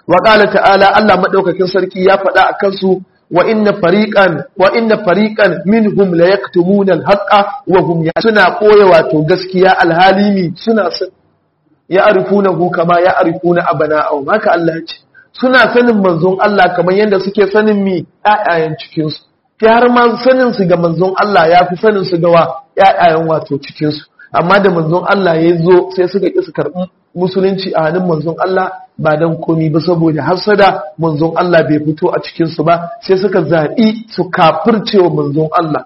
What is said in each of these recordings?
wa qala ta'ala Allah madaukakin sarki ya faɗa a kansu wa inna fariqan wa inna fariqan minhum la yaktumuna al-haqqa wa hum suna koya wato gaskiya alhalimi suna san ya arifunahu kama ya arifuna abana'ahum haka Allah ya ce suna sanin manzon Allah kamar yadda suke sanin mi ƴaƴayen cikin su har ma sanin su ga manzon Allah ya fi sanin su ga wa ƴaƴayen wato cikin su amma da manzon Allah ya zo sai suka ƙi su karɓi musulunci a hannun manzon Allah ba dan komi ba saboda hasada manzon Allah bai fito a cikin su ba sai suka zaɓi su kafirce wa manzon Allah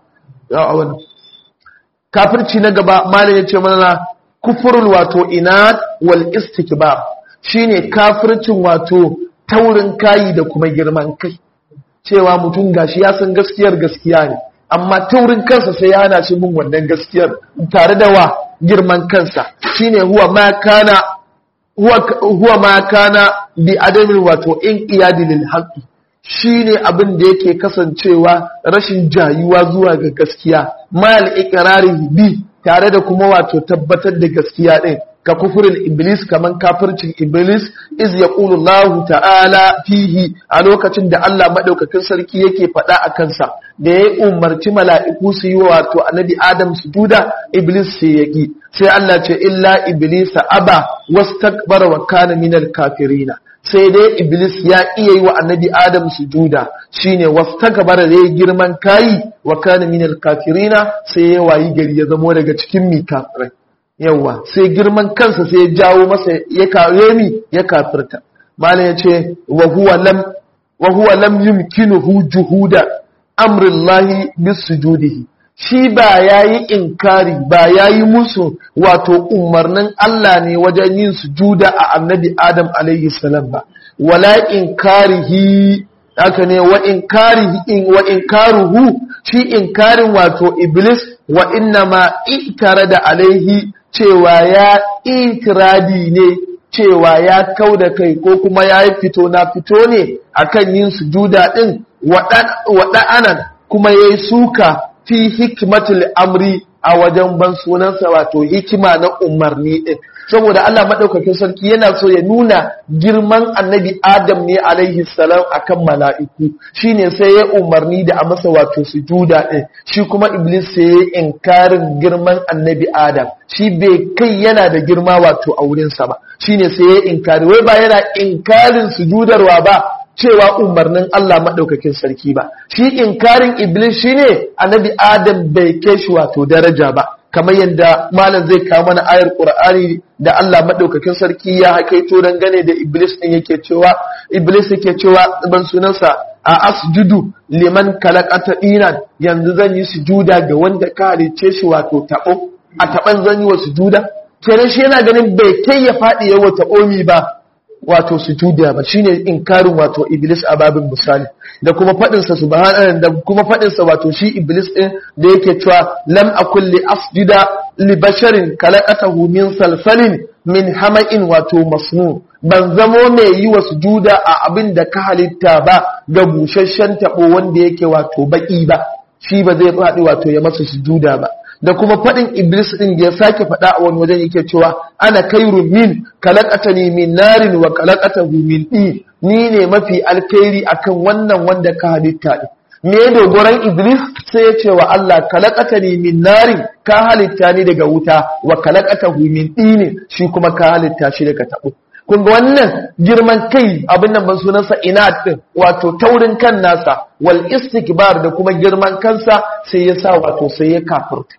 kafirci na gaba malam ya ce mana kufurul wato inad wal istikbar shine kafircin wato taurin kayi da kuma girman kai cewa mutum gashi ya san gaskiyar gaskiya ne amma taurin kansa sai ya hana shi bin wannan gaskiyar tare da wa girman kansa shine huwa ma kana huwa, huwa ma kana bi adamin wato in iyadi lil haqqi shine abin da yake kasancewa rashin jayuwa zuwa ga gaskiya mal iqrari bi tare da kuma wato tabbatar da gaskiya din ka kufurin iblis kaman kafircin iblis iz yaqulu Allah ta'ala fihi a lokacin da Allah madaukakin sarki yake faɗa a kansa da ya umarci mala'iku su yi wato annabi Adam sujuda iblis sai yaki sai Allah ce illa iblis aba wastakbara wa kana minal kafirina sai dai iblis ya iya yi wa annabi adam sujuda shine wastakbara da girman kayi wa kana minal kafirina sai ya wayi gari ya zamo daga cikin mi kafirai yawa sai girman kansa sai ya jawo masa ya kare mi ya kafirta malam yace wa huwa lam wa huwa lam yumkinuhu juhuda amrillahi bisujudihi shi ba ya yi inkari ba ya yi musu wato umarnin Allah ne wajen yin sujuda a annabi Adam alaihi salam ba wala inkarihi haka ne wa inkarihi in wa inkaruhu shi inkarin wato iblis wa inna ma itara da alaihi cewa ya itiradi ne cewa ya kau da kai ko kuma ya yi fito na fito ne akan yin sujuda din waɗa'anan kuma ya yi suka fi hikimatul amri a wajen ban sunansa wato hikima na umarni din saboda Allah madaukakin sarki yana so ya nuna girman annabi Adam ne alaihi salam akan mala'iku shine sai ya umarni da a masa wato sujuda din shi kuma iblis sai ya inkarin girman annabi Adam shi bai kai yana da girma wato a wurinsa ba shine sai ya inkari wai ba yana inkarin sujudarwa ba cewa umarnin Allah maɗaukakin sarki ba shi inkarin iblis shine annabi adam bai kai shi wato daraja ba kamar yadda malam zai kawo mana ayar qur'ani da Allah maɗaukakin sarki ya hakaito dan gane da iblis din yake cewa iblis yake cewa ban sunansa a asjudu liman kalaqata dinan yanzu zan yi sujuda ga wanda ka halice shi wato tabo a taban zan yi wa sujuda kenan shi yana ganin bai kai ya faɗi yawa taɓomi ba wato sujuda ba shine inkarin wato iblis a babin misali da kuma fadin sa subhanahu da kuma fadin sa wato shi iblis din da yake cewa lam akul li asjuda li basharin khalaqatahu min salsalin min hama'in wato masnu ban zamo mai yi wa sujuda a abin da ka halitta ba ga busasshen tabo wanda yake wato baki ba shi ba zai faɗi wato ya masa sujuda ba da kuma faɗin iblis ɗin da ya sake faɗa a wani wajen yake cewa ana kairu min kalakatani min narin wa kalakatahu min ɗi ni ne mafi alkhairi akan wannan wanda ka halitta ɗin me ya dogoran iblis sai ya ce wa Allah kalakatani min narin ka halitta ni daga wuta wa kalakatahu min ɗi ne shi kuma ka halitta shi daga taɓo kun ga wannan girman kai abin nan ban sunansa inat din wato taurin kan nasa wal istikbar da kuma girman kansa sai ya sa wato sai ya kafirta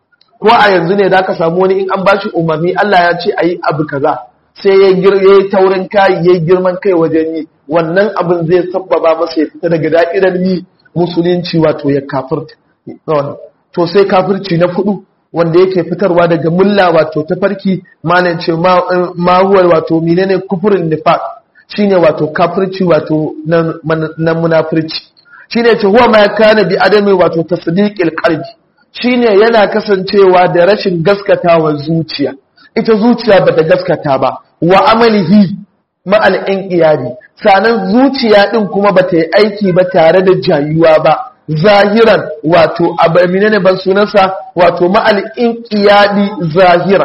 ko a yanzu ne da ka samu wani in an bashi umarni Allah ya ce ayi abu kaza sai ya yi taurin kai ya yi girman kai wajen yi wannan abin zai sabbaba masa ya fita daga da'irar yi musulunci wato ya kafirta to sai kafirci na fudu wanda yake fitarwa daga mulla wato tafarki malam ce ma huwa wato menene kufurin nifaq shine wato kafirci wato na munafirci shine ce huwa ma kana bi adami wato tasdiqil qalbi shine yana kasancewa da rashin gaskatawa zuciya ita zuciya bata gaskata ba wa amalihi ma'al inqiyadi sanan zuciya din kuma bata yi aiki ba tare da jayuwa ba zahiran wato abamine ne ban sunansa wato ma'al inqiyadi zahiran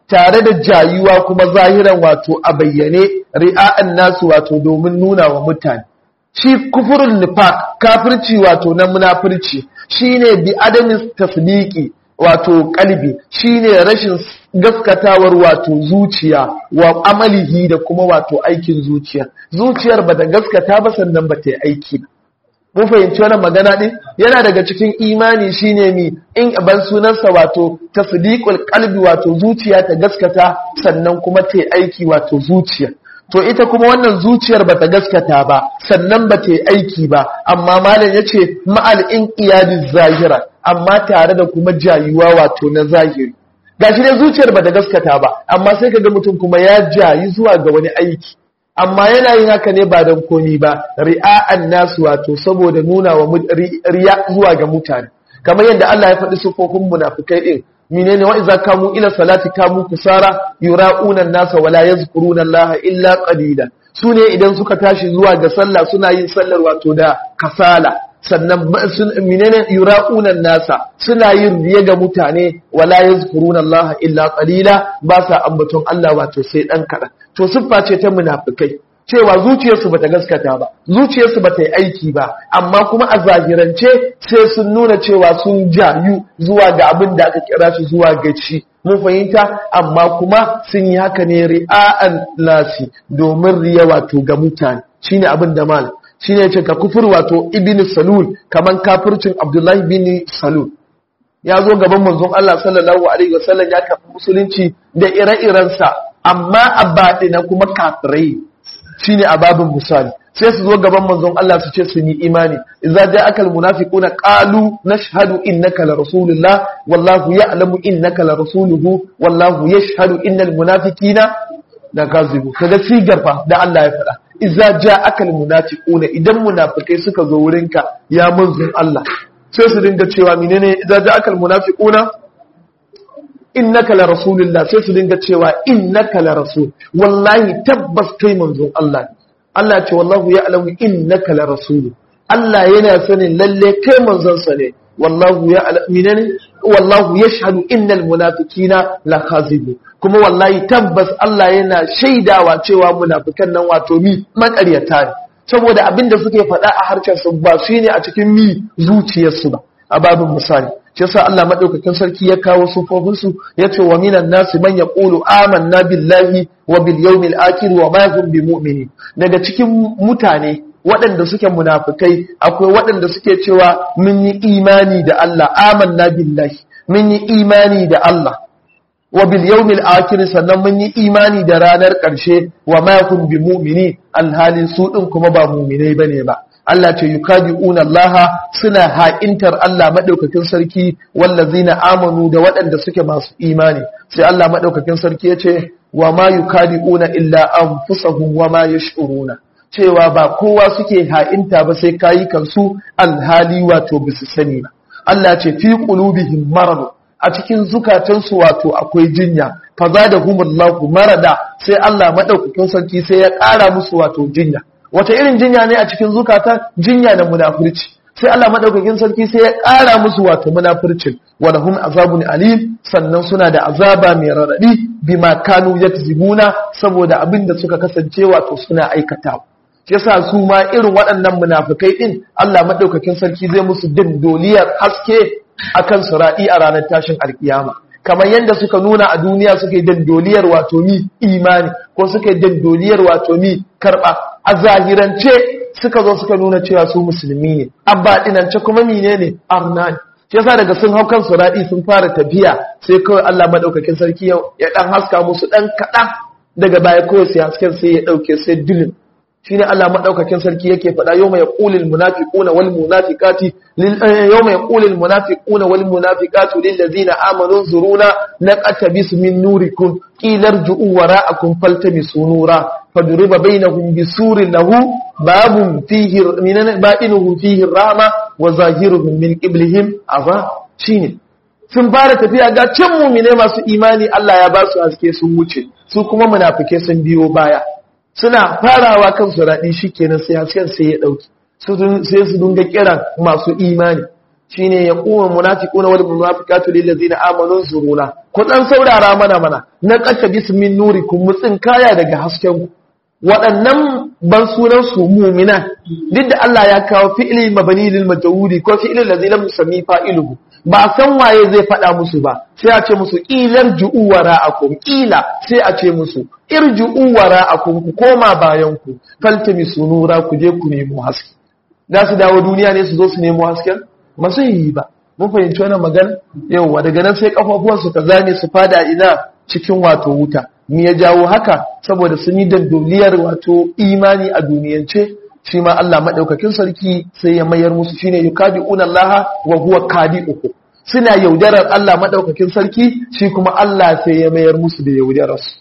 tare da jayuwa kuma zahiran wato a bayyane ri'a'an nasu wato domin nuna wa mutane shi kufurul nifaq kafirci wato na munafirci shine bi adamis tasdiqi wato kalbi shine rashin gaskatawar wato zuciya wa amalihi da kuma wato aikin zuciya zuciyar ba da gaskata ba sannan ba ta yi aiki ba mun fahimci wannan magana din yana daga cikin imani shine mi in ban sunansa wato tasdiqul qalbi wato zuciya ta gaskata sannan kuma ta aiki wato zuciya to ita kuma wannan zuciyar bata gaskata ba sannan ba ta aiki ba amma malam yace ma'al inqiyadi zahira amma tare da kuma jayuwa wato na zahiri gashi ne zuciyar bata gaskata ba amma sai kaga mutum kuma ya jayi zuwa ga wani aiki amma yana yin haka ne ba don komi ba ri'a'an nasu wato saboda nuna wa riya zuwa ga mutane kamar yadda Allah ya faɗi sufofin munafikai din menene wa idza kamu ila salati kamu kusara yura'una nasa wala yazkuruna Allah illa qalila sune idan suka tashi zuwa ga sallah suna yin sallar wato da kasala sannan menene yura'una nasa suna yin riya ga mutane wala yazkuruna Allah illa qalila ba sa ambaton Allah wato sai dan kaɗan. to siffa ce ta munafikai cewa zuciyarsu bata gaskata ba zuciyarsu bata yi aiki ba amma kuma a zahirance sai sun nuna cewa sun jayu zuwa ga abin da aka kira shi zuwa ga ci mun fahimta amma kuma sun yi haka ne ri'a'an nasi domin riya wato ga mutane shine abin da mal shine yace ka kufur wato ibn salul kaman kafircin abdullahi bin salul ya zo gaban manzon Allah sallallahu alaihi wasallam ya kafa musulunci da ire-irensa amma a baɗina kuma kafirai shine a babin misali sai su zo gaban manzon Allah su ce sun yi imani idza ja'aka almunafiquna qalu nashhadu innaka la rasulullah wallahu ya'lamu innaka la rasuluhu wallahu yashhadu innal munafiqina da kazibu kaga sigar fa da Allah ya faɗa idza ja'aka almunafiquna idan munafikai suka zo wurinka ya manzon Allah sai su dinga cewa menene idza ja'aka almunafiquna innaka la rasulullah sai su dinga cewa innaka la rasul wallahi tabbas kai manzon Allah Allah ce wallahu ya'lamu innaka la rasul Allah yana sanin lalle kai manzon sa ne wallahu ya'lamu wallahu yashhadu innal munafiqina la khazibun kuma wallahi tabbas Allah yana shaidawa cewa munafikan nan wato mi makaryata ne saboda abinda suke faɗa a harshen su ba su ne a cikin mi zuciyarsu ba a babin misali shi yasa Allah madaukakin sarki ya kawo sufofin su yace wa minan nasi man yaqulu amanna billahi wa bil yawmil akhir wa ma hum bimu'minin daga cikin mutane waɗanda suke munafikai akwai waɗanda suke cewa mun yi imani da Allah amanna billahi mun yi imani da Allah wa bil yawmil akhir sannan mun yi imani da ranar ƙarshe wa ma hum bimu'minin alhalin su din kuma ba mu'minai bane ba Allah ce yukadi'una Allah suna ha'intar Allah madaukakin sarki wallazina amanu da waɗanda suke masu imani sai Allah madaukakin sarki ya ce wa ma yukadi'una illa anfusahum wa ma yash'uruna cewa ba kowa suke ha'inta ba sai kayi kansu alhali wato bisu sani ba Allah ce fi qulubihim marad a cikin zukatansu wato akwai jinya fa zadahumullahu marada sai Allah madaukakin sarki sai ya ƙara musu wato jinya wata irin jinya ne a cikin zukata jinya na munafurci sai Allah madaukakin sarki sai ya ƙara musu wato munafurcin walahum azabun alim sannan suna da azaba mai radadi bima kanu yakzibuna saboda abin da suka kasance wato suna aikatawa yasa su ma irin waɗannan munafikai din Allah madaukakin sarki zai musu din doliyar haske akan sura'i a ranar tashin alkiyama kamar yadda suka nuna a duniya suke dandoliyar wato mi imani ko suke dandoliyar wato mi karba a zahirance suka zo suka nuna cewa su musulmi ne abba dinance kuma mine ne arna ne shi yasa daga sun hau kan suradi sun fara tafiya sai kawai Allah madaukakin sarki ya dan haska musu dan kaɗan daga baya kawai sai hasken sai ya dauke sai dilin shine Allah madaukakin sarki yake faɗa yawma yaqulul munafiquna wal munafiqati yawma yaqulul munafiquna wal munafiqatu lil ladzina amanu zuruna naqatabis min nurikum qilarju'u wara'akum faltamisu nura faduriba bainahum bisurin lahu babun fihi minan ba'inuhu fihi rahma wa zahiruhum min qiblihim azab shine sun fara tafiya ga can mumine masu imani Allah ya ba su haske sun wuce su kuma munafike sun biyo baya suna farawa kan su raɗi shi kenan sai hasken sai ya ɗauki sai su dunga kiran masu imani shine ya kuma munafiquna wal munafiqatu lil ladina amanu zuruna ku dan saurara mana mana na qatta bismin nurikum mutsin kaya daga hasken ku waɗannan ban sunan su mu'mina duk da Allah ya kawo fi'li mabani lil majhuli ko fi'li ladzi lam yusammi fa'iluhu ba san waye zai faɗa musu ba sai a ce musu ilar ju'u wara'akum ila sai a ce musu irju'u wara'akum ku koma bayan ku faltamisu nura ku je ku nemo haske za su dawo duniya ne su zo su nemo hasken masu yi ba mun fahimci wannan magana yauwa daga nan sai kafafuwansu ta zane su fada ina cikin wato wuta me ya jawo haka saboda sun yi dandoliyar wato imani a duniyance shi ma Allah madaukakin sarki sai ya mayar musu shine yukadi'una Allah wa huwa kadi'uhu suna yaudarar Allah madaukakin sarki shi kuma Allah sai ya mayar musu da yaudarar su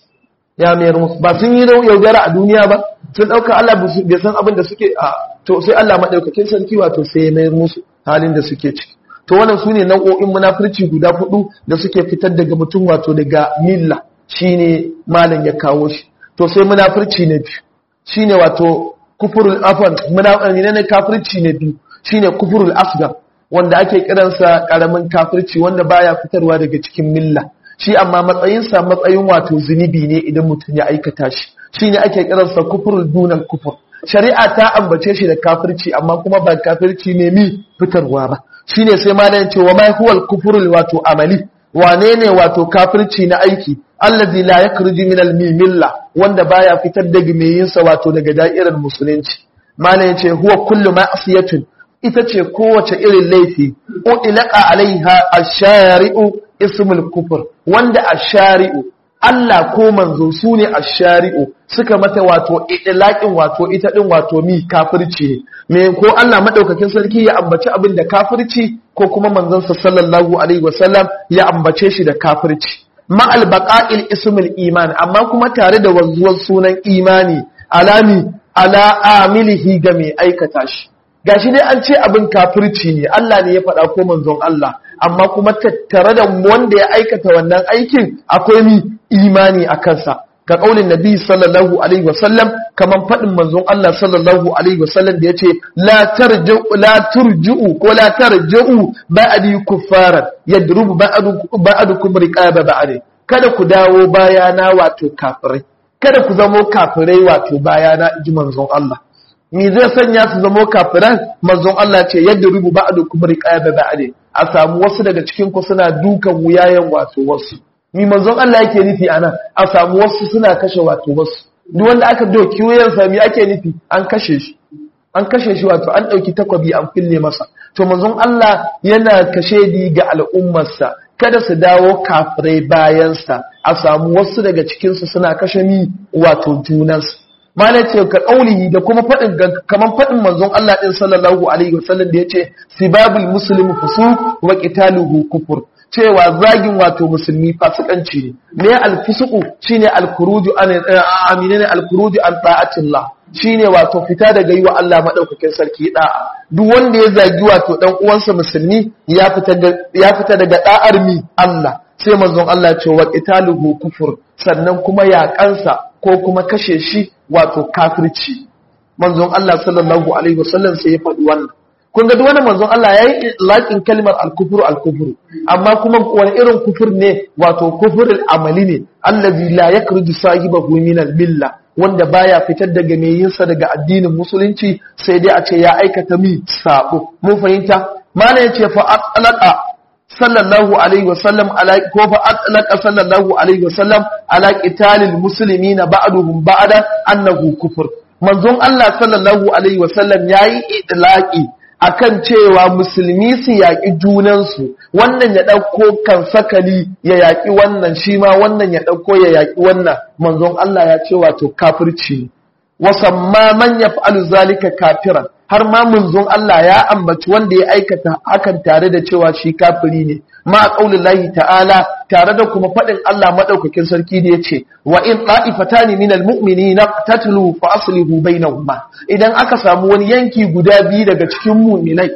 ya mayar musu ba sun yi yaudara a duniya ba sun dauka Allah bai san abin da suke a to sai Allah madaukakin sarki wato sai ya mayar musu halin da suke ciki to wannan sune nau'o'in munafurci guda hudu da suke fitar daga mutum wato daga milla shine malam ya kawo shi to sai munafurci na biyu shine wato kufurul afan munafurci ne kafirci na biyu shine kufurul asgar wanda ake kiransa karamin kafirci wanda baya fitarwa daga cikin milla shi amma matsayinsa matsayin wato zunubi ne idan mutum ya aikata shi shine ake kiransa kufurul dunal kufur shari'a ta ambace shi da kafirci amma kuma ba kafirci ne mi fitarwa ba shine sai ma ya ce wa mai huwal kufurul wato amali wane ne wato kafirci na aiki allazi la yakhruju min al milla wanda baya fitar da yin sa wato daga da'irar musulunci malam yace huwa kullu ma'siyatun ita ce kowace irin laifi ilaqa alaiha ash-shari'u ismul kufur wanda ash-shari'u Allah ko manzo su ne a shari'u suka mata wato idlaƙin wato ita ɗin wato mi kafirci ne me ko Allah maɗaukakin sarki ya ambaci abin da kafirci ko kuma manzansa sallallahu alaihi wasallam ya ambace shi da kafirci ma'al baqa'il ismul iman amma kuma tare da wanzuwar sunan imani alami ala amilihi ga mai aikata shi gashi dai an ce abin kafirci ne Allah ne ya faɗa ko manzon Allah amma kuma tattare da wanda ya aikata wannan aikin akwai mi imani a kansa ga kaulin nabi sallallahu alaihi wasallam kaman faɗin manzon Allah sallallahu alaihi wasallam da yace la tarji'u la turji'u ko la tarji'u ba'di kuffaran yadrubu ba'dukum riqaba ba'd kada ku dawo bayana wato kafirai kada ku zamo kafirai wato bayana ji manzon Allah me zai sanya su zamo kafiran manzon Allah ce yadda rubu ba'dukum riqaba ba'd a samu wasu daga cikin ku suna dukan wuyayen wato wasu ni manzon Allah yake nufi ana a samu wasu suna kashe wato wasu duk wanda aka doki wuyan sa me ake nufi an kashe shi an kashe shi wato an dauki takwabi an fille masa to manzon Allah yana kashe di ga al'ummarsa kada su dawo kafirai bayansa a samu wasu daga cikinsu suna kashe mi wato junansu mana ce ka kaulihi da kuma faɗin kaman faɗin manzon Allah ɗin sallallahu alaihi wasallam da yace sibabul muslimu fusuq wa qitaluhu kufur cewa zagin wato musulmi fasikanci ne me alfusuku shine alkhuruju an amina ne alkhuruju an ta'atillah shine wato fita daga yi wa Allah madaukakin sarki da'a duk wanda ya zagi wato dan uwansa musulmi ya fita ya fita daga da'ar mi Allah sai manzon Allah ya ce wa qitaluhu kufur sannan kuma yaƙansa ko kuma kashe shi wato kafirci manzon Allah sallallahu alaihi wasallam sai ya faɗi wannan kun ga duk wani manzon Allah yayi laƙin kalmar al-kufru al-kufru amma kuma wani irin kufur ne wato kufurul amali ne allazi la yakruju sahibahu min al-milla wanda baya fitar daga mai yinsa daga addinin musulunci sai dai a ce ya aikata mi sabo mun fahimta mana yace fa atlaqa sallallahu alaihi wasallam ala ko fa atlaqa sallallahu alaihi wasallam ala qitalil muslimina ba'duhum ba'da annahu kufur manzon Allah sallallahu alaihi wasallam yayi idlaqi akan cewa musulmi su yaƙi junansu wannan ya ɗauko kan sakali ya yaƙi wannan shi ma wannan ya ɗauko ya yaƙi wannan manzon Allah ya ce wato kafirci wasamma man yaf'alu zalika kafiran har ma munzon Allah ya ambaci wanda ya aikata hakan tare da cewa shi kafiri ne ma qaulullahi ta'ala tare da kuma fadin Allah madaukakin sarki da yace wa in ta'ifatani minal mu'minina tatlu fa aslihu bainahuma idan aka samu wani yanki guda biyu daga cikin mu'minai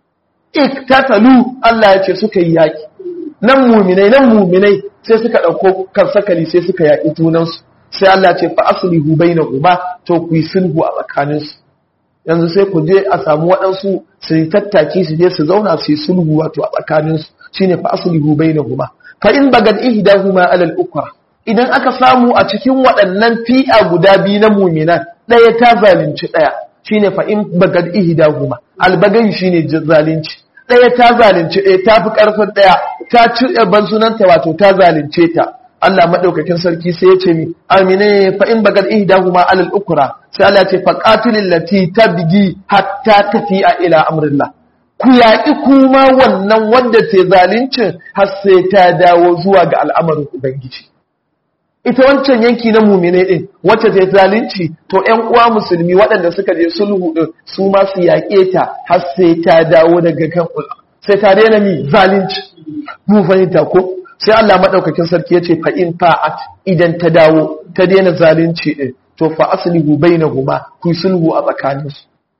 iktatalu Allah yace suka yi yaki nan mu'minai nan mu'minai sai suka dauko kan sakali sai suka yaki junansu sai Allah ce fa aslihu bainahuma to ku yi sulhu a tsakaninsu yanzu sai ku je a samu waɗansu su yi tattaki su je su zauna su yi sulhu wato a tsakaninsu shine fa aslihu bainahuma fa in bagad ihdahuma alal ukra idan aka samu a cikin waɗannan fi'a guda biyu na mu'minan ɗaya ta zalunci ɗaya shine fa in bagad ihdahuma albagai shine zalunci ɗaya ta zalunci ɗaya ta fi ƙarfin ɗaya ta ci ban sunanta wato ta zalunce ta Allah madaukakin sarki sai ya ce mi amine fa in bagad ihdahuma alal ukra sai Allah ya ce fa qatilil lati tabgi hatta tafi'a ila amrillah ku yaƙi kuma wannan wanda ta zalincin har sai ta dawo zuwa ga al'amarin ubangiji ita wancan yanki na mumine din wacce ta zalunci to ƴan uwa musulmi waɗanda suka je sulhu din su ma su yaƙe ta har sai ta dawo daga kan sai ta daina mi zalunci mu fahimta ko sai Allah madaukakin sarki ya ce fa in fa'at idan ta dawo ta daina zalunci din to fa aslihu bainahuma ku sulhu a tsakaninsu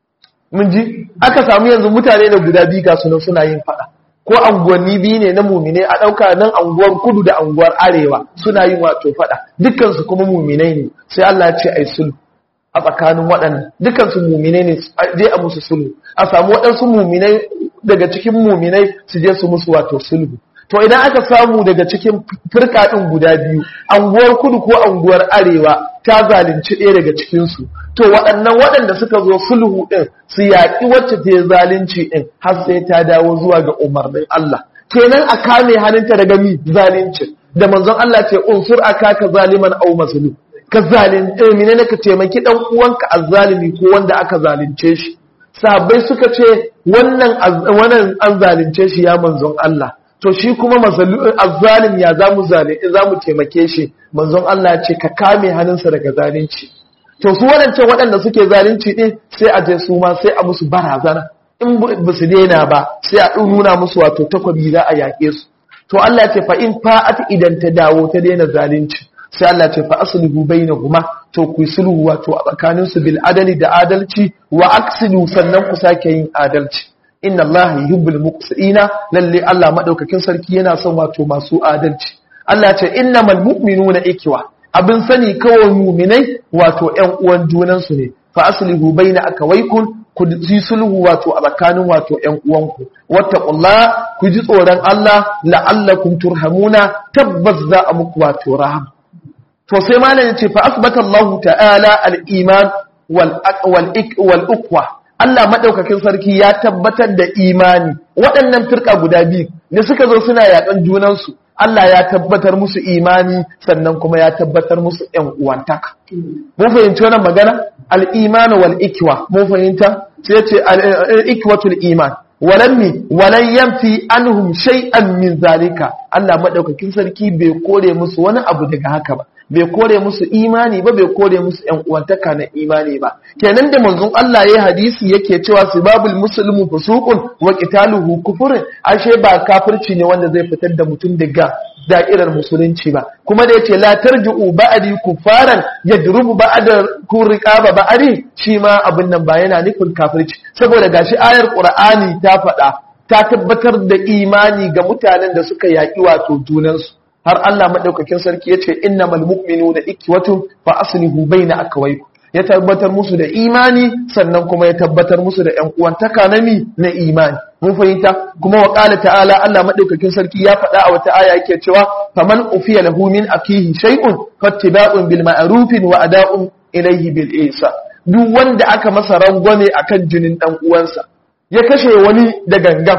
mun ji aka samu yanzu mutane da guda biyu ga sunan suna yin fada ko anguwanni biyu ne na mumine a ɗauka nan anguwar kudu da anguwar arewa suna yin wato fada dukkansu kuma muminai ne sai Allah ya ce ai sulhu a tsakanin waɗannan dukkansu muminai ne je a musu sulhu a samu waɗansu muminai daga cikin muminai su je su musu wato sulhu to idan aka samu daga cikin firka ɗin guda biyu anguwar kudu ko anguwar arewa ta zalunci ɗaya daga cikinsu to waɗannan waɗanda suka zo sulhu ɗin su yaƙi wacce ta yi zalunci ɗin har sai ta dawo zuwa ga umarnin Allah kenan a kame hannunta daga mi zalunci da manzon Allah ce unsur aka ka zaliman au mazlum ka zalunci menene ka taimaki dan uwanka azzalimi ko wanda aka zalunce shi sahabbai suka ce wannan wannan an zalunce shi ya manzon Allah to shi kuma azzalim ya za mu za mu taimake shi manzon Allah ce ka kame hannunsa daga zalunci to su waɗancan waɗanda suke zalunci ɗin sai a je su ma sai a musu barazana in ba su daina ba sai a nuna musu wato takwabi za a yaƙe su to Allah ce fa in fa'at idan ta dawo ta daina zalunci sai Allah ce fa aslihu bainahuma to ku sulhu wato a tsakaninsu bil adali da adalci wa aksidu sannan ku sake yin adalci inna Allah yuhibbul muqsitina lalle Allah madaukakin sarki yana son wato masu adalci Allah ce innamal mu'minuna ikwa abin sani kawai mu'minai wato ƴan uwan junan su ne fa aslihu baina akawaykum ku ji sulhu wato a tsakanin wato ƴan uwanku wattaqullah ku ji tsoron Allah la'allakum turhamuna tabbas za a muku wato rahama to sai malam yace fa asbata Allah ta'ala al-iman wal wal wal uqwa Allah maɗaukakin sarki ya tabbatar da imani waɗannan firka guda biyu da suka zo suna yaƙan junansu Allah ya tabbatar musu imani sannan kuma ya tabbatar musu ‘yan uwantaka. Mun fahimci wannan magana? Al'imanu wal ikwa, mun fahimta? Sai ce al'ikwatul iman. Walan mi, walan yamfi anhum shay'an min zalika. Allah maɗaukakin sarki bai kore musu wani abu daga haka ba. bai kore musu imani ba bai kore musu ‘yan uwantaka na imani ba kenan da manzon Allah ya hadisi yake cewa sibabul muslimu fusuqun wa qitaluhu kufrun ashe ba kafirci ne wanda zai fitar da mutum daga da'irar musulunci ba kuma da yace la tarji'u ba'di kufaran yadrubu ba'da kuriqaba ba'di shi ma abin nan ba yana nufin kafirci saboda gashi ayar qur'ani ta faɗa ta tabbatar da imani ga mutanen da suka yaƙi wato junansu har Allah madaukakin sarki yace innamal mu'minuna ikwatun fa aslihu baina akwaykum ya tabbatar musu da imani sannan kuma ya tabbatar musu da ƴan uwantaka na mi na imani mun fahimta kuma wa qala ta'ala Allah madaukakin sarki ya faɗa a wata aya yake cewa faman ufiya lahu min akihi shay'un fattiba'un bil ma'ruf wa ada'un ilayhi bil ihsan duk wanda aka masa rangwame akan jinin dan uwansa ya kashe wani da gangan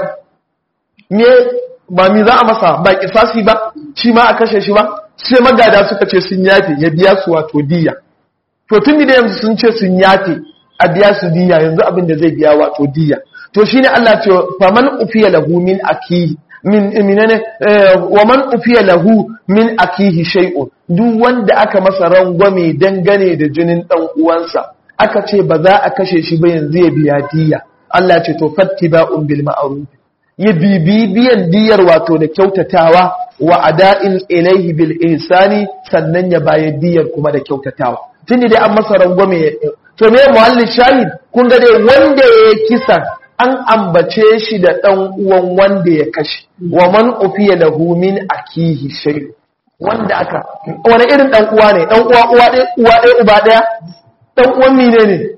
me ba mi za a masa ba kisasi ba shi ma a kashe shi ba sai magada suka ce sun yafe ya biya su wato diya to tun da yanzu sun ce sun yafe a biya su diya yanzu abin da zai biya wato diya to shine Allah ce faman ufiya lahu min akihi min minane wa man ufiya lahu min akihi shay'un duk wanda aka masa rangwame dangane da jinin dan uwansa aka ce ba za a kashe shi ba yanzu ya biya diya Allah ce to fattiba'un bil ma'ruf ya bibi biyan diyar wato da kyautatawa wa ada'in ilaihi bil ihsani sannan ya bayar diyar kuma da kyautatawa tun dai an masa rangwame to me muhalli shahid kun ga dai wanda ya kisa an ambace shi da dan uwan wanda ya kashe wa man ufiya lahu min akihi shay wanda aka wani irin dan uwa ne dan uwa uwa ɗaya uwa ɗaya uba ɗaya dan uwan mine ne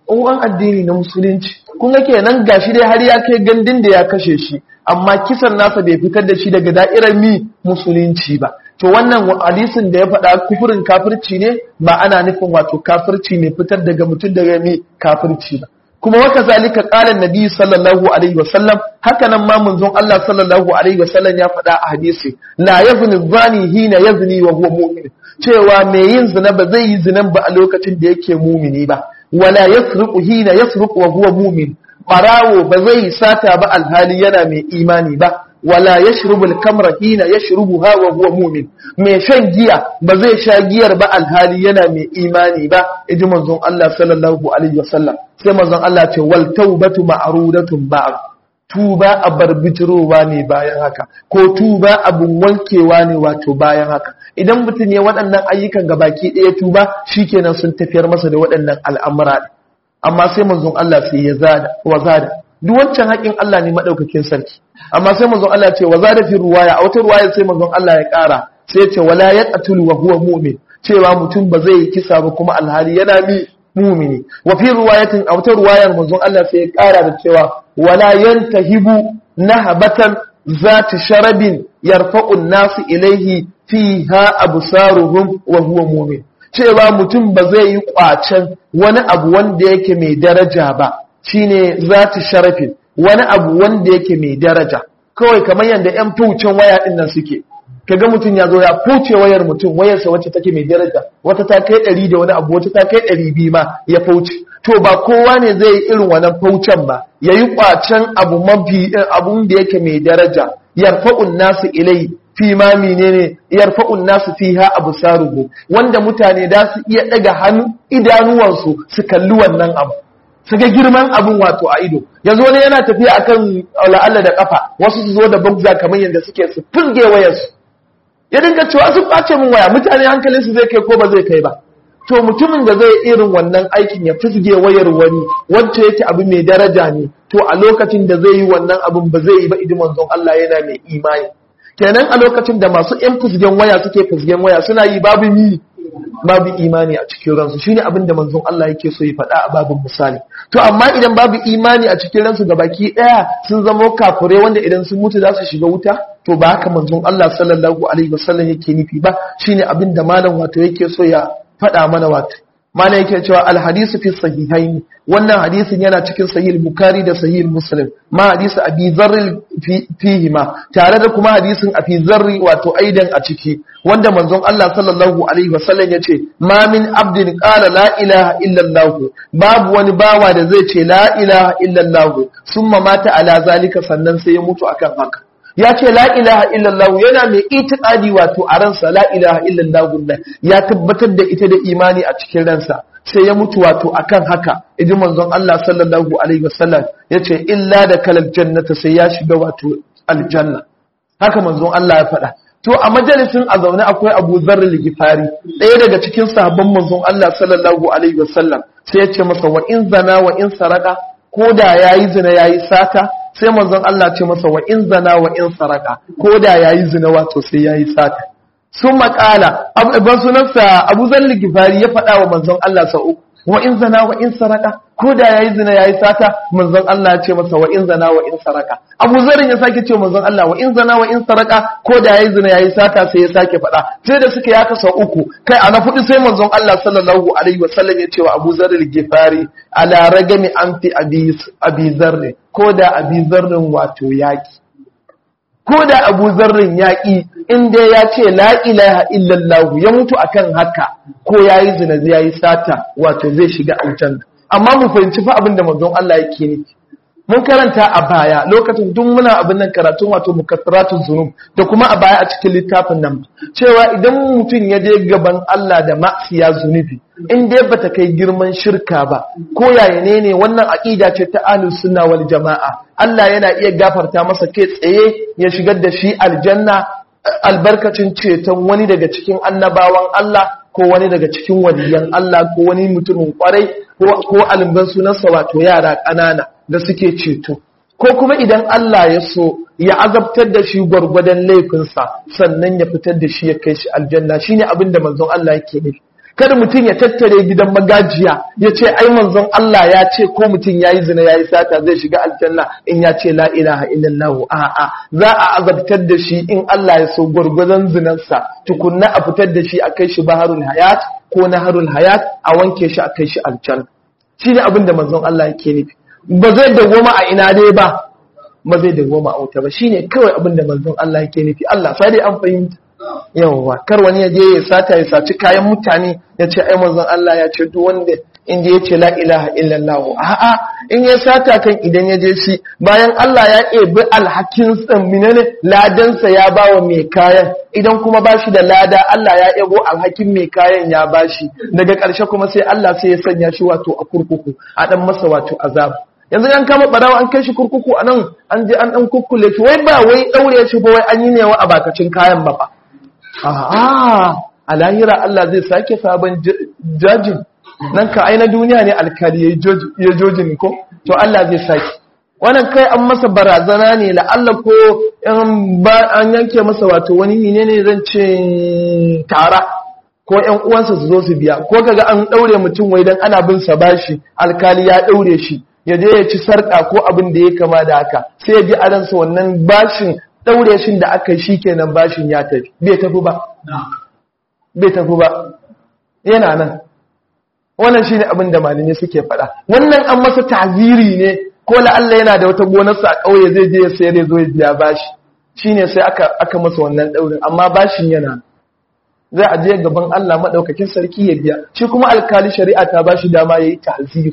uwan addini na musulunci kun ga kenan gashi dai har ya kai gandun da ya kashe shi amma kisan nasa bai fitar da shi daga da'irar mi musulunci ba to wannan hadisin da ya faɗa kufurin kafirci ne ba ana nufin wato kafirci ne fitar daga mutum daga mi kafirci ba kuma waka zalika qala nabi sallallahu alaihi wasallam haka nan ma manzon Allah sallallahu alaihi wasallam ya faɗa a hadisi la yazni zani hina yazni wa huwa mu'min cewa mai yin zina ba zai yi zinan ba a lokacin da yake mumini ba wala yasriqu hina yasriqu wa huwa mu'min barawo ba zai yi sata ba alhali yana mai imani ba wala yashrubul kamra hina yashrubuha wa huwa mu'min mai shan giya ba zai sha giyar ba alhali yana mai imani ba iji manzon Allah sallallahu alaihi wasallam sai manzon Allah ce wal taubatu ma'rudatun ba'd tuba a barbitirowa ne bayan haka ko tuba abun wankewa ne wato bayan haka idan mutum ya waɗannan ayyukan gabaki ɗaya tuba shikenan sun tafiyar masa da waɗannan al'amura amma sai manzon Allah sai ya zada wa zada duk wancan haƙin Allah ne madaukakin sarki amma sai manzon Allah ce wa zada fi ruwaya a wata ruwaya sai manzon Allah ya ƙara sai ya ce wala yaqtulu wa huwa mu'min cewa mutum ba zai yi kisa ba kuma alhali yana mi mumini wa fi ruwayatin a wata ruwayar manzon Allah sai ya ƙara da cewa wala yantahibu nahabatan zati sharabin yarfa'u nasu ilaihi fiha absaruhum wa huwa mu'min cewa mutum ba zai yi kwacen wani abu wanda yake mai daraja ba shine zati sharafin wani abu wanda yake mai daraja kawai kamar yadda yan fucin waya din nan suke kaga mutum ya zo ya fuce wayar mutum wayarsa wacce take mai daraja wata ta kai ɗari da wani abu wata ta kai ɗari biyu ma ya fauce to ba kowa ne zai yi irin wannan faucen ba ya yi kwacen abu mafi abun da yake mai daraja yarfa'un nasu ilai fi ma menene yarfa'un nasu fiha absaruhu wanda mutane da su iya daga hannu idanuwansu su kalli wannan abu su ga girman abun wato a ido yanzu wani yana tafiya akan la'alla da kafa wasu su zo da bugza kamar yadda suke su fulge wayarsu ya dinga cewa sun ɓace min waya mutane hankalin su zai kai ko ba zai kai ba to mutumin da zai irin wannan aikin ya fusge wayar wani wacce yake abu mai daraja ne to a lokacin da zai yi wannan abun ba zai yi ba idan manzon Allah yana mai imani kenan a lokacin da masu yan fusgen waya suke fusgen waya suna yi babu mi babu imani a cikin ransu shine abin da manzon Allah yake so ya faɗa a babin misali to amma idan babu imani a cikin ransu baki ɗaya sun zama kafure wanda idan sun mutu za su shiga wuta to ba haka manzon Allah sallallahu alaihi wasallam yake nufi ba shine abin da malam wato yake so ya faɗa mana wato mana yake cewa alhadisu fi sahihaini wannan hadisin yana cikin sahih bukhari da sahih muslim ma hadisi abi zarri fihi ma tare da kuma hadisin abi zarri wato aidan a ciki wanda manzon Allah sallallahu alaihi wasallam yace ma min abdin qala la ilaha illa allah babu wani bawa da zai ce la ilaha illa allah summa mata ala zalika sannan sai ya mutu akan haka ya ce la ilaha illallah yana mai itiqadi wato a ransa la ilaha illallah ya tabbatar da ita da imani a cikin ransa sai ya mutu wato akan haka idi manzon Allah sallallahu alaihi wasallam yace illa da kalal jannata sai ya shiga wato aljanna haka manzon Allah ya faɗa to a majalisin a zaune akwai Abu Dharr al-Ghifari ɗaya daga cikin sahabban manzon Allah sallallahu alaihi wasallam sai ya ce masa wa in zana wa in saraka ko da yayi zina yayi sata sai manzon Allah ce masa wa in zana wa in saraka ko da yayi zina wato sai yayi sata sun makala ban sunansa Abu Zalli Gifari ya faɗa wa manzon Allah sa uku wa in zana wa in saraka ko da yayi zina yayi sata manzon Allah ya ce masa wa in zana wa in saraka Abu Zarin ya sake ce manzon Allah wa in zana wa in saraka ko da yayi zina yayi sata sai ya sake faɗa sai da suka yaka sau uku kai a na fudu sai manzon Allah sallallahu alaihi wasallam ya ce wa Abu Zarr Gifari ala ragami anti abi abi zarr ko da abi zarrin wato yaki ko da abu zarrin yaƙi inda ya ce la ilaha illallah ya mutu akan haka ko ya yi zina ya yi sata wato zai shiga aljanna amma mu fahimci fa abin da manzon Allah yake nufi mun karanta a baya lokacin duk muna abin nan karatun wato mukaffiratun zunub da kuma a baya a cikin littafin nan cewa idan mutum ya je gaban Allah da ma'siya zunubi in dai bata kai girman shirka ba ko yaya ne ne wannan aqida ce ta ahlus sunna wal jamaa Allah yana iya gafarta masa kai tsaye ya shigar da shi aljanna albarkacin ceton wani daga cikin annabawan Allah ko wani daga cikin waliyan Allah ko wani mutumin kwarai ko alban sunansa wato yara ƙanana da suke ceto ko kuma idan Allah ya so ya azabtar da shi gwargwadon laifinsa sannan ya fitar da shi ya kai shi aljanna shine abin da manzon Allah yake nufi kada mutum ya tattare gidan magajiya ya ce ai manzon Allah ya ce ko mutum yayi zina yayi sata zai shiga aljanna in ya ce la ilaha illallah a'a za a azabtar da shi in Allah ya so gwargwadon zinarsa tukunna a fitar da shi a kai shi baharul hayat ko naharul hayat a wanke shi a kai shi aljanna shine abin da manzon Allah yake nufi ba zai dawoma a ina dai ba ba zai dawoma a wuta ba shine kawai abin da manzon Allah yake nufi Allah sai dai an fahimta yawwa kar wani ya je ya sata ya saci kayan mutane ya ce ai manzon Allah ya ce duk wanda in ya ce la ilaha illallah a'a in ya sata kan idan ya je shi bayan Allah ya ebi alhakin menene ladansa ya bawa mai kayan idan kuma bashi da lada Allah ya ebo alhakin mai kayan ya bashi daga ƙarshe kuma sai Allah sai ya sanya shi wato a kurkuku a dan masa wato azab yanzu an kama barawa an kai shi kurkuku a nan an je an dan kukkule shi wai ba wai daure shi ba wai an yi ne wa a bakacin kayan ba fa a'a a lahira Allah zai sake sabon jajin nan ka aina duniya ne alkali ya jojin ko to Allah zai sake wannan kai an masa barazana ne la'alla ko an yanke masa wato wani ne ne zan ce tara ko ƴan uwansa su zo su biya ko kaga an daure mutum wai dan ana bin sa bashi alkali ya daure shi ya je ya ci sarka ko abin da ya kama da haka sai ya ji a ransa wannan bashin daure shi da aka yi shikenan bashin ya tafi bai tafi ba bai tafi ba yana nan wannan shine abin da malamai suke faɗa wannan an masa taziri ne ko la'alla yana da wata gonarsa a ƙauye zai je ya sayar ya zo ya biya bashi shine sai aka aka masa wannan daurin amma bashin yana zai aje gaban Allah madaukakin sarki ya biya shi kuma alkali shari'a ta bashi dama yayi taziri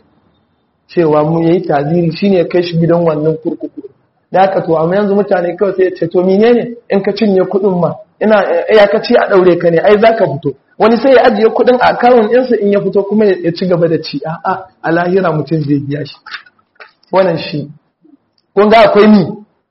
cewa mu yayi taziri shine ya kai shi gidan wannan kurkuku da haka to amma yanzu mutane kawai sai ya ce to menene in ka cinye kuɗin ma ina ya ka ce a daure ka ne ai zaka fito wani sai ya ajiye kuɗin a akawun ɗinsa in ya fito kuma ya ci gaba da ci a'a a lahira mutum zai biya shi wannan shi kun ga akwai ni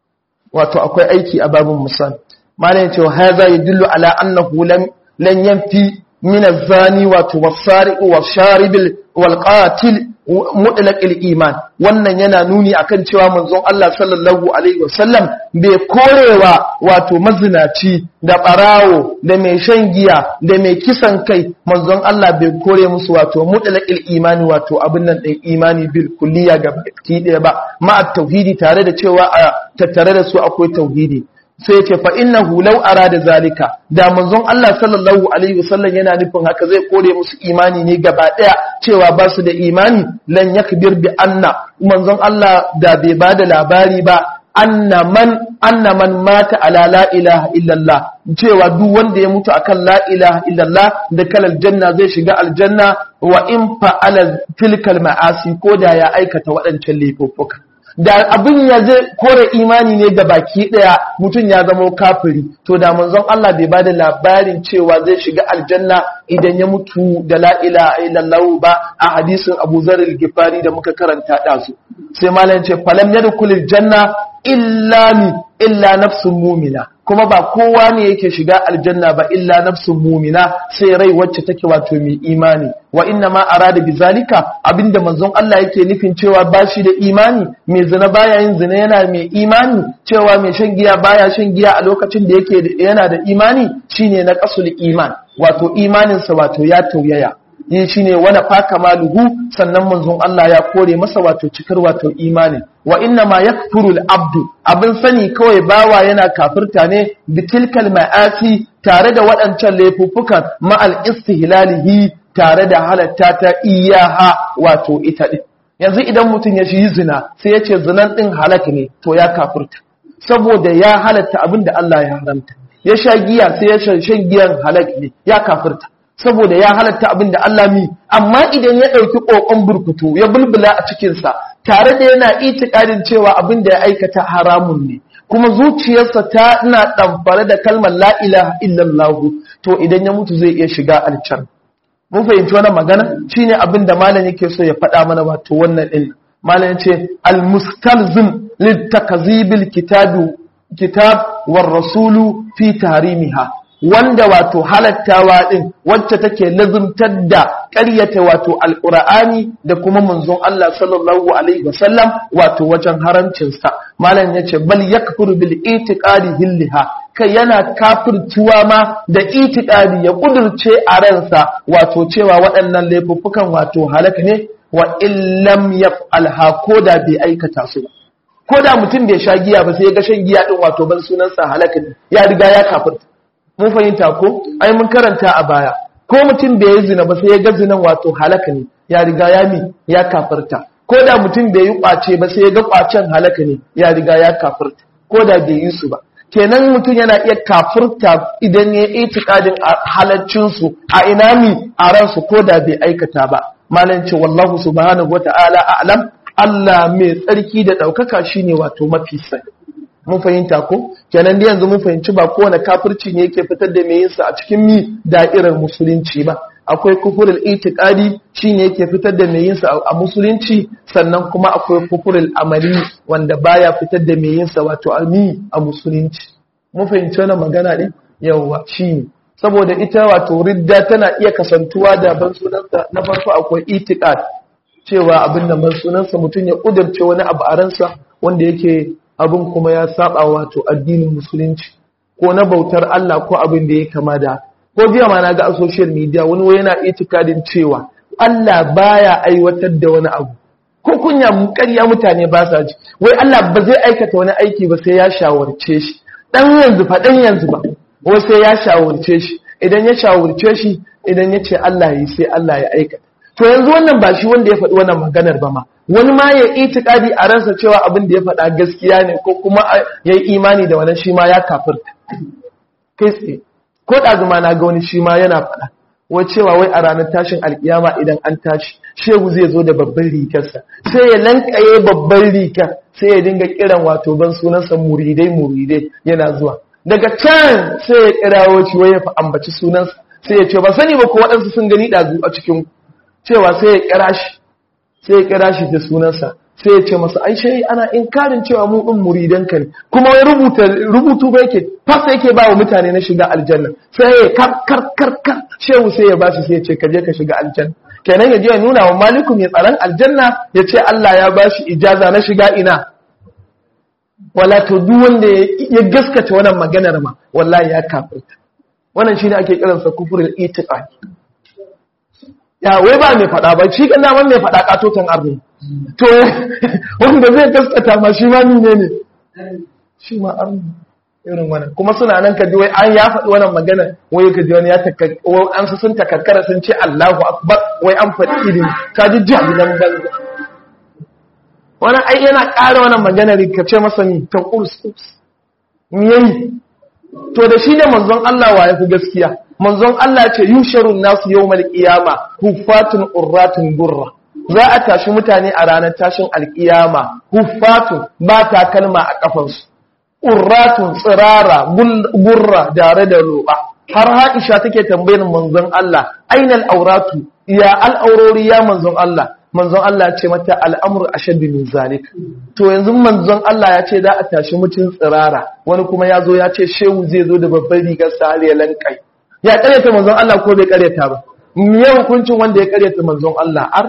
wato akwai aiki a babin misal malam cewa haza yadullu ala annahu lam lan yanfi min az-zani wato was-sariq wash-sharib wal-qatil mutlaqil iman wannan yana nuni akan cewa manzon Allah sallallahu alaihi wasallam bai korewa wato mazinaci da barawo da mai shan giya da mai kisan kai manzon Allah bai kore musu wato mutlaqil imani wato abin nan din imani bil kulliya ga baki daya ba ma tauhidi tare da cewa a tattare da su akwai tauhidi sai ce fa innahu law arada zalika da manzon Allah sallallahu alaihi wasallam yana nufin haka zai kore musu imani ne gaba daya cewa ba su da imani lan yakbir bi anna manzon Allah da bai bada labari ba anna man anna man mata ala la ilaha illallah cewa duk wanda ya mutu akan la ilaha illallah da kalal janna zai shiga aljanna wa in fa'ala tilkal ma'asi ko da ya aikata waɗancan laifuffuka da abin ya zai kore imani ne da baki daya mutum ya zama kafiri to da manzon Allah bai bada labarin cewa zai shiga aljanna idan ya mutu da la ilaha illallah ba a hadisin Abu Zar al-Ghifari da muka karanta da su sai malam ce falam yadkhulul janna illa mi illa nafsun mu'mina kuma ba kowa ne yake shiga aljanna ba illa nafsun mumina sai rai wacce take wato mai imani wa inna ma arada bizalika abinda manzon Allah yake nufin cewa bashi da imani mai zina baya yin zina yana mai imani cewa mai shan giya baya shan giya a lokacin da yake yana da imani shine na qasul iman wato imaninsa wato ya tauyaya yi shi ne wani faka maluhu sannan manzon Allah ya kore masa wato cikar wato imanin wa inna ma yakfurul abdu abin sani kawai bawa yana kafirta ne bitilkal ma'asi tare da waɗancan laifuffukan ma'al istihlalihi tare da halatta ta iyaha wato ita din yanzu idan mutum ya shi zina sai ya ce zinan din halak ne to ya kafirta saboda ya halatta abin da Allah ya haramta ya sha giya sai ya shan giyan halak ne ya kafirta saboda ya halatta abin da Allah mi amma idan ya ɗauki ƙoƙon burkutu ya bulbula a cikinsa tare da yana itikadin cewa abin da ya aikata haramun ne kuma zuciyarsa ta ina ɗamfare da kalmar la ilaha illallah to idan ya mutu zai iya shiga alcan mun fahimci wannan magana shine abin da malam yake so ya faɗa mana wato wannan din malam yace al-mustalzim litakzibil kitabu kitab war rasulu fi tahrimiha wanda wato halattawa din wacce take lazumtar da ƙaryata wato alƙur'ani da kuma manzon Allah sallallahu alaihi wasallam wato wajen haramcin sa malam yace bal yakfuru bil itiqadi hilliha kai yana kafirtuwa ma da itikadi ya kudurce a ransa wato cewa waɗannan laifuffukan wato halaka ne wa illam yaf'alha ko da bai aikata su ba ko da mutum bai sha giya ba sai ya ga shan giya din wato ban sunansa halaka ne ya riga ya kafirta mun fahimta ko ai mun karanta a baya ko mutum bai yi zina ba sai ya ga zinan wato halaka ne ya riga ya mi ya kafirta ko da mutum bai yi kwace ba sai ya ga kwacen halaka ne ya riga ya kafirta ko da bai yi su ba kenan mutum yana iya kafirta idan ya yi itikadin halaccin su a ina mi a ransu ko da bai aikata ba malam ce wallahu subhanahu wata'ala a'lam Allah mai tsarki da ɗaukaka shine wato mafi sani mun fahimta ko kenan da yanzu mun fahimci ba kowane kafirci ne yake fitar da mai yinsa a cikin mi da'irar musulunci ba akwai kufurul itiqadi shine yake fitar da mai yinsa a musulunci sannan kuma akwai kufurul amali wanda baya fitar da mai yinsa wato ami a musulunci mun fahimci wannan magana din yawa shine saboda ita wato ridda tana iya kasantuwa da ban sunansa na farko akwai itiqad cewa abin da ban sunansa mutum ya kudirce wani abu a ransa wanda yake abin kuma ya saba wato addinin musulunci ko na bautar Allah ko abin da ya kama da ko jiya ma na ga a social media wani wai yana itikadin cewa Allah baya aiwatar da wani abu ko kunya ƙarya mutane ba sa ji wai Allah ba zai aikata wani aiki ba sai ya shawarce shi dan yanzu fa dan yanzu ba wai sai ya shawarce shi idan ya shawarce shi idan ya ce Allah yi sai Allah ya aikata to yanzu wannan ba shi wanda ya faɗi wannan maganar ba ma wani ma ya itikadi a ransa cewa abin da ya faɗa gaskiya ne ko kuma ya yi imani da wannan shi ma ya kafirta kai tsaye ko ɗazuma na ga wani shi ma yana faɗa wai cewa wai a ranar tashin alkiyama idan an tashi shehu zai zo da babban rigarsa sai ya lankaye babban rigar sai ya dinga kiran wato ban sunansa muridai muridai yana zuwa daga can sai ya kirawo shi wai ya fa ambaci sunansa sai ya ce ba sani ba ko waɗansu sun gani ɗazu a cikin cewa sai ya kira shi sai ya kira shi da sunansa sai ya ce masa ai shi ana inkarin cewa mu din muridan ka ne kuma wai rubuta rubutu ba yake fasa yake ba wa mutane na shiga aljanna sai ya kar kar kar kar shehu sai ya bashi sai ya ce ka je ka shiga aljanna kenan ya je ya nuna wa maliku mai tsaron aljanna ya ce Allah ya bashi ijaza na shiga ina wala to duk wanda ya gaskata wannan maganar ma wallahi ya kafirta wannan shine ake kiransa kufrul itiqadi ya wai ba mai faɗa ba shi kan daman mai faɗa katotan arni to wanda zai gaskata ma shi ma ne ne shi ma arni irin wannan kuma suna nan ka ji wai an ya faɗi wannan magana wai ka ji wani ya an su sun takakkara sun ce Allahu akbar wai an faɗi ilimi ka ji jahilan banza wannan ai yana ƙara wannan magana ka ce masa ni ta kurs me yayi to da shi ne manzon Allah wa ya fi gaskiya manzon Allah ce yusharun nasu yawmal qiyama huffatun urratun gurra za a tashi mutane a ranar tashin alkiyama huffatun ba takalma a kafansu urratun tsirara gurra dare da roba har Aisha take tambayar manzon Allah ainal auratu ya al'aurori ya manzon Allah manzon Allah ya ce mata al'amur ashaddu min zalik to yanzu manzon Allah ya ce za a tashi mutum tsirara wani kuma ya zo ya ce shehu zai zo da babban rigar sa har ya lankai ya karyata manzon Allah ko bai karyata ba me hukuncin wanda ya karyata manzon Allah ar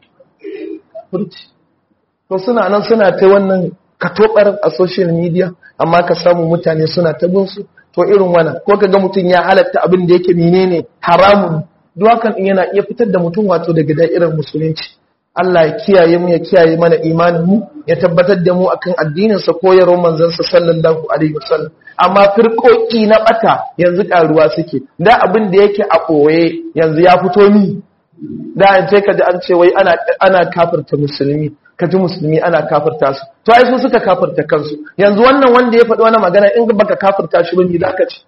furci to suna nan suna ta wannan katobar a social media amma ka samu mutane suna ta bin su to irin wannan ko kaga mutum ya halatta abin da yake menene haramun duk hakan yana iya fitar da mutum wato daga da'irar musulunci Allah ya kiyaye mu ya kiyaye mana imanin mu ya tabbatar da mu akan addinin sa koyarwar manzon sa sallallahu alaihi wasallam amma firkoki na bata yanzu karuwa suke da abin da yake a koye yanzu ya fito ni da an ce kaji an ce wai ana ana kafirta musulmi kaji musulmi ana kafirta su to ai su suka kafirta kansu yanzu wannan wanda ya faɗi wannan magana in baka kafirta shi bane zaka ci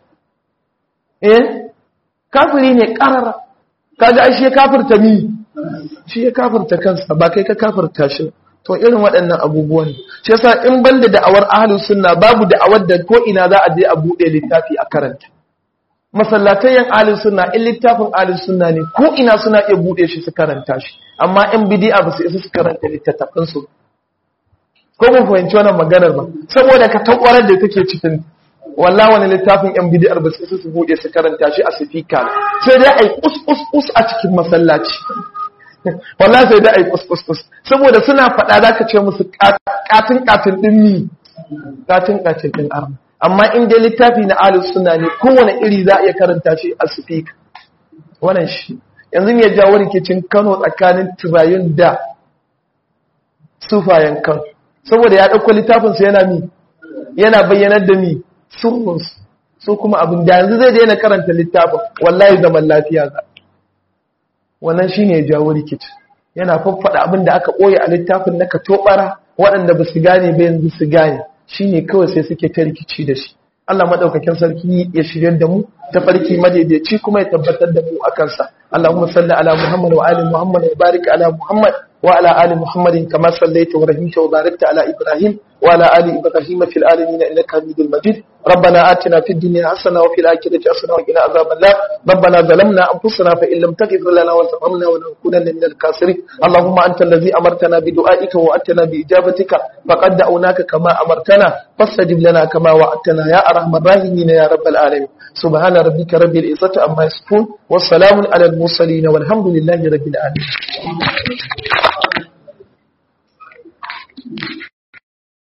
eh kafiri ne karara kaga ai shi ya kafirta mi shi ya kafirta kansa ba kai ka kafirta shi to irin waɗannan abubuwan shi yasa in banda da'awar ahlus sunna babu da'awar da ko ina za a je a bude littafi a karanta masallatai yan ahlus sunna in littafin ahlus sunna ne ko ina suna iya bude shi su karanta shi amma in bid'a ba su isa su karanta littattafan su ko mun fahimci wannan maganar ba saboda ka takwarar da take cikin wallah wani littafin yan bid'ar ba su isa su bude su karanta shi a sifika sai dai ai us us us a cikin masallaci wallahi sai dai ai us us us saboda suna faɗa zaka ce musu katin katin din ni katin katin din arna amma in dai littafi na ahlus sunna ne kowane iri za a iya karanta shi a speaker wannan shi yanzu me ya jawo rikicin Kano tsakanin turayun da sufayen Kano saboda ya dauko littafin sa yana mi yana bayyanar da mi sirrinsu su kuma abin da yanzu zai daina karanta littafin wallahi zaman lafiya za wannan shine ya jawo rikici yana faffada abin da aka ɓoye a littafin na katobara waɗanda ba su gane ba yanzu su gane shine kawai sai suke ta rikici da shi Allah madaukakin sarki ya shiryar da mu ta farki madaidaici kuma ya tabbatar da mu akan sa Allahumma salli ala Muhammad wa ali Muhammad wa barik ala Muhammad wa ala ali Muhammadin kama sallaita wa rahimta wa barakta ala Ibrahim وعلى آل إبراهيم في العالمين إنك حميد مجيد ربنا آتنا في الدنيا حسنة وفي الآخرة حسنة وقنا عذاب الله ربنا ظلمنا أنفسنا فإن لم تغفر لنا وترحمنا ولنكونن من الكافرين اللهم أنت الذي أمرتنا بدعائك وأتنا بإجابتك فقد دعوناك كما أمرتنا فاستجب لنا كما وعدتنا يا أرحم الراحمين يا رب العالمين سبحان ربك رب العزة عما يصفون والسلام على المرسلين والحمد لله رب العالمين